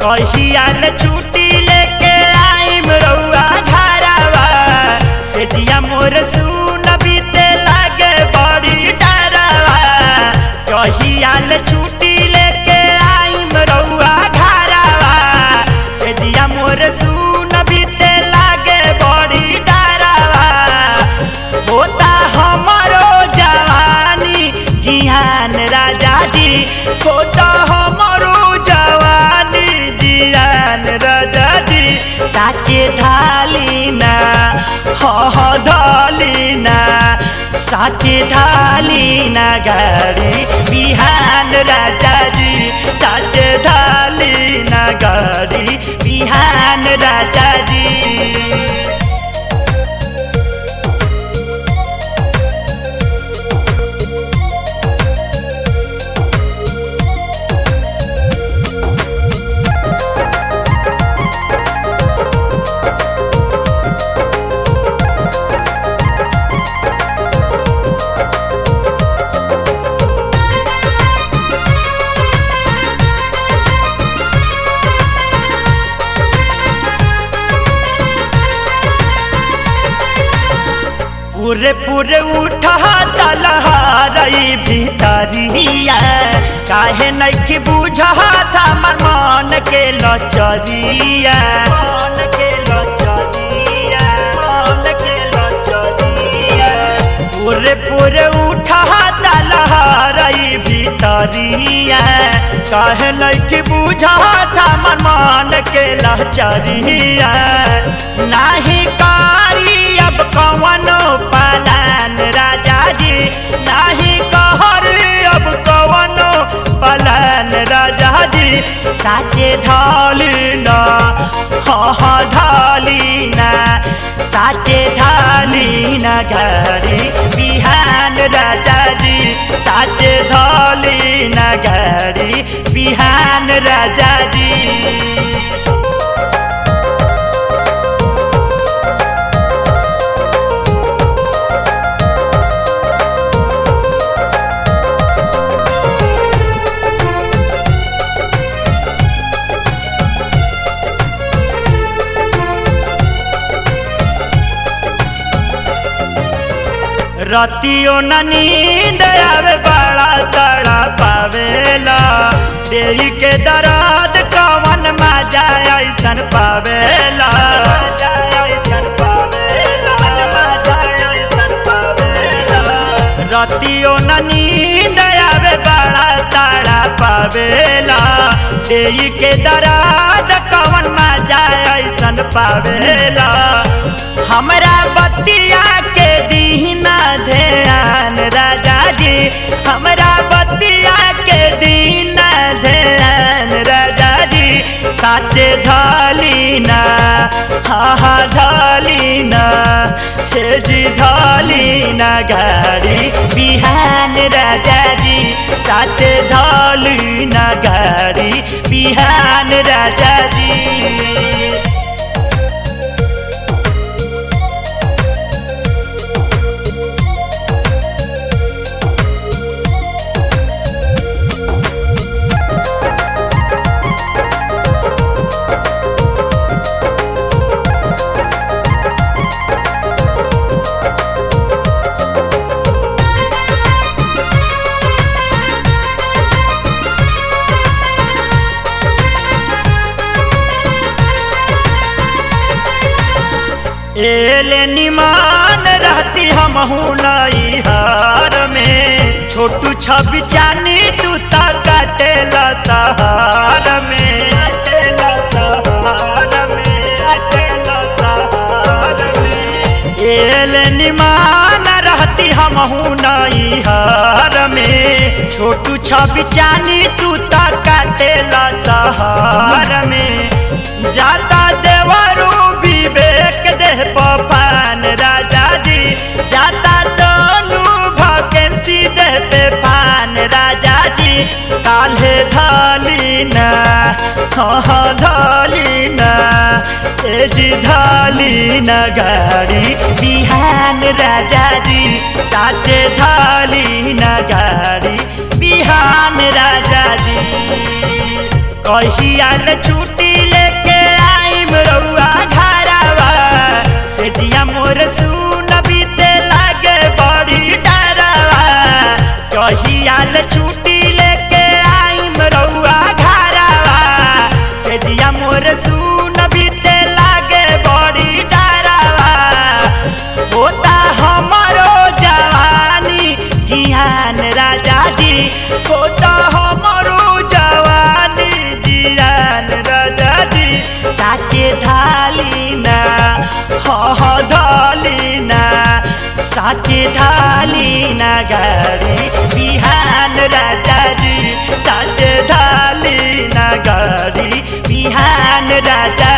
कहिया ले छुट्टी लेके आइम रउआ घरवा से जिया मोर सुन बीते लागे बड़ी डरवा कहिया ले छुट्टी लेके आइम रउआ घरवा से जिया मोर सुन बीते लागे बड़ी डरवा होता हमारो जवानी जिहान राजा जी होता हमारो जवानी जिहान राजा जी साचे धालीना ह ह धालीना साचे धालीना गाड़ी बिहान राजा जी साचे धालीना गाड़ी बिहान राजा जी पूरे पूरे उठा तलहारई भीतरिया काहे नइखे बुझाता मन मन के लचरिया मन के लचरिया मन के लचरिया पूरे पूरे उठा तलहारई भीतरिया काहे नइखे बुझाता मन मन के लचरिया नाही कारी अब कवनो पलान राजा जी नाही कहर अब कवनो पलान राजा जी साचे ढालिना हाँ हाँ ढालिना साचे ढालिना घड़ी बिहान राजा जी साचे ढालिना घड़ी बिहान राजा जी रतियो न नींद आवे बड़ा तड़ा पावेला देही के दर्द कवन मजा ऐसन पावेला रतियो न नींद आवे बड़ा तड़ा पावेला देही के दर्द कवन मजा ऐसन पावेला हमरा बतिया के दीना ध्यान राजा जी हमरा बतिया के दीना ध्यान राजा जी साचे ढालीना हा हा ढालीना हे जी ढालीना गाड़ी बिहान राजा जी साचे ढालीना गाड़ी बिहान राजा जी एले निमान रहती हम हार में छोटू छवि चानी तू ता काटेला सहार में काटेला सहार में काटेला सहार में एले निमान रहती हम हार में छोटू छवि चानी तू ता काटेला सहार में जाता देवरू विवेक देह पपान राजा जी जाता सोनू भकेंसी देह पे पान राजा जी काल्हे धालीना हाँ धालीना ए जी धालीना गाड़ी बिहान राजा जी साचे धालीना गाड़ी बिहान राजा जी कहियाल छुट्टी लेके आइम रउआ घरवा से जिया मोर सुन बीते लागे बड़ी डरवा कहियाल छुट्टी लेके आइम रउआ घरवा से जिया मोर सुन बीते लागे बड़ी डरवा होता हमारो जवानी जिहान राजा जी होता हमारो जवानी जिहान राजा जी साचे ढालीना ह ढालीना साचे ढालीना गाड़ी बिहान राजा जी साचे ढालीना गाड़ी बिहान राजा